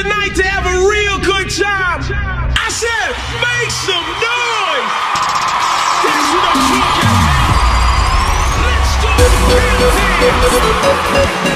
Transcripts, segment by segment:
tonight to have a real good time. I said, make some noise. That's what I'm talking about. Let's do the real dance.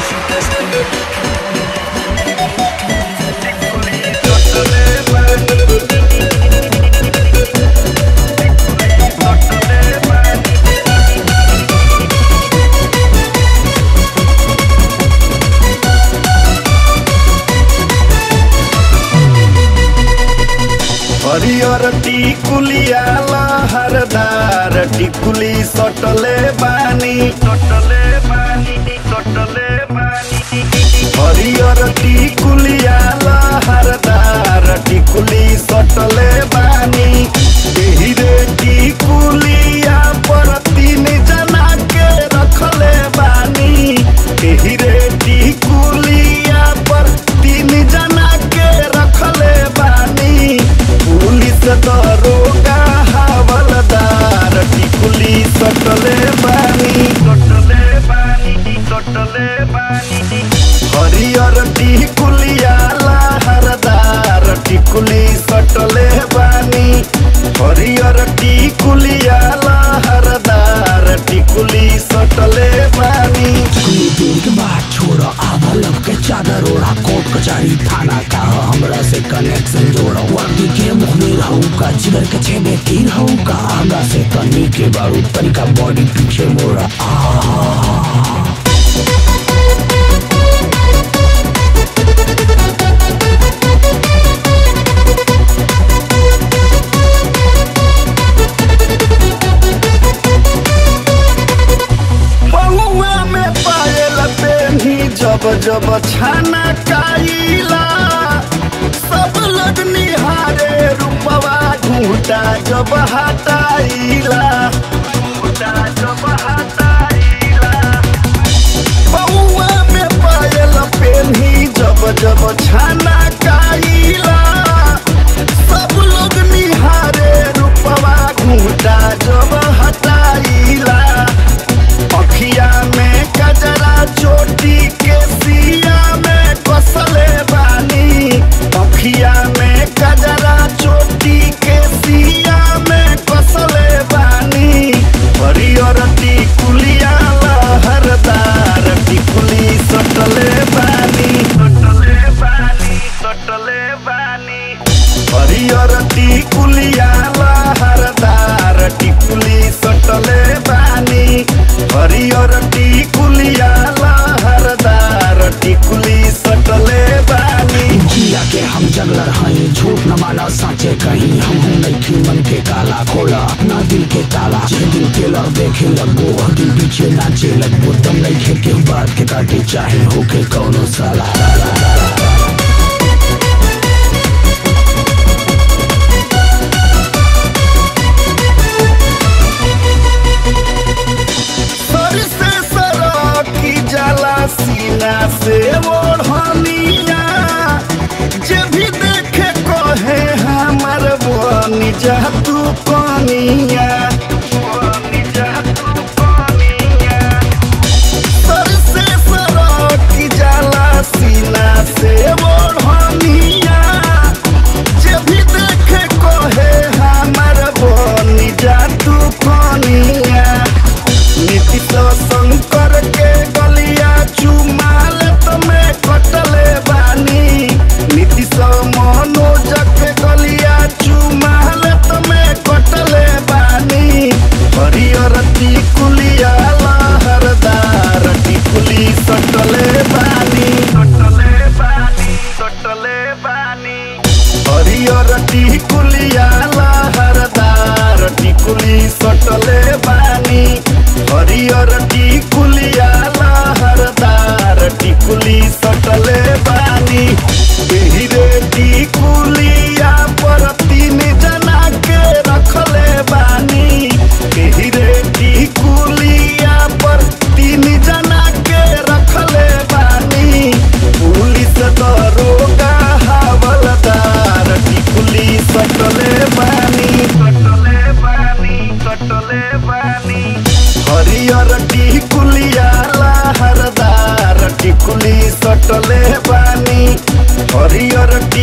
हरियर टिकुलिया लहरदार टिकुली सटले बानी सटले बानी सटले बानी हरियर टिकुलिया लहरदार टिकुली सटले बानी एही रे टिकुलिया पर तीन जना के रखले बानी एही रे टिकुलिया पर तीन जना के रखले बानी पुलिस दरोगा हवलदार टिकुली सटले बानी सटले बानी सटले बानी हरियर टिकुलिया लहरदार टिकुली सटले बानी हरियर टिकुलिया लहरदार टिकुली सटले बानी कुली देर के बाद छोड़ आधा लब के चादर ओढ़ा कोर्ट कचहरी थाना का हमरा से कनेक्शन जोड़ वर्दी के मुख में रहू का जिगर के छेदे तीर रहू का आगा से तनी के बारू तनिका बॉडी पीछे मोड़ा बहुआ में पायल पेनी जब जब छाना काइला सब लोग निहारे रूपवा घूटा जब हटाइला घूटा जब हटाइला बहुआ में पायल पेनी जब जब छाना काइला सब लोग निहारे रूपवा घूटा जब हटाइला अखिया में कजरा चोटी के सिया में कसले बानी अखिया में कजरा चोटी के सिया में कसले बानी हरियर टिकुलिया लहरदार टिकुली सटले बानी सटले बानी सटले बानी हरियर टिकुलिया लहरदार टिकुली सटले बानी हरियर टिकुलिया लहरदार टिकुली सटले बानी जिया के हम जगलर हई झूठ न माना साचे कहीं हम हूँ नहीं मन के काला खोला अपना दिल के ताला जे दिल टेलर देखे लगो हर दिन पीछे नाचे लगो दम नहीं खे के बात के काटे चाहे होके कौनो साला सर से सरकी जाला सीना से ओढ़निया जे भी देखे कहे हमर बनी जा तू कनिया बनी जा तू कनिया सर से सरकी जाला सीना से ओढ़निया जे भी देखे कहे हमर बनी जा तू कनिया नीतीश शंकर के गलिया चुमाल तुम्हें कटले बानी नीतीश मनोज के गलिया चुमाल तुम्हें कटले बानी हरियर टिकुलिया लहरदार टिकुली सटले बानी सटले बानी सटले बानी हरियर टिकुलिया लहरदार टिकुली सटले बानी हरियर टिकुलिया लहरदार टिकुली सटले बानी एही रे टिकुलिया पर तीन जना के रखले बानी एही रे टिकुलिया पर तीन जना के रखले बानी पुलिस दरोगा हवलदार टिकुली सटले बानी सटले बानी सटले गारंटी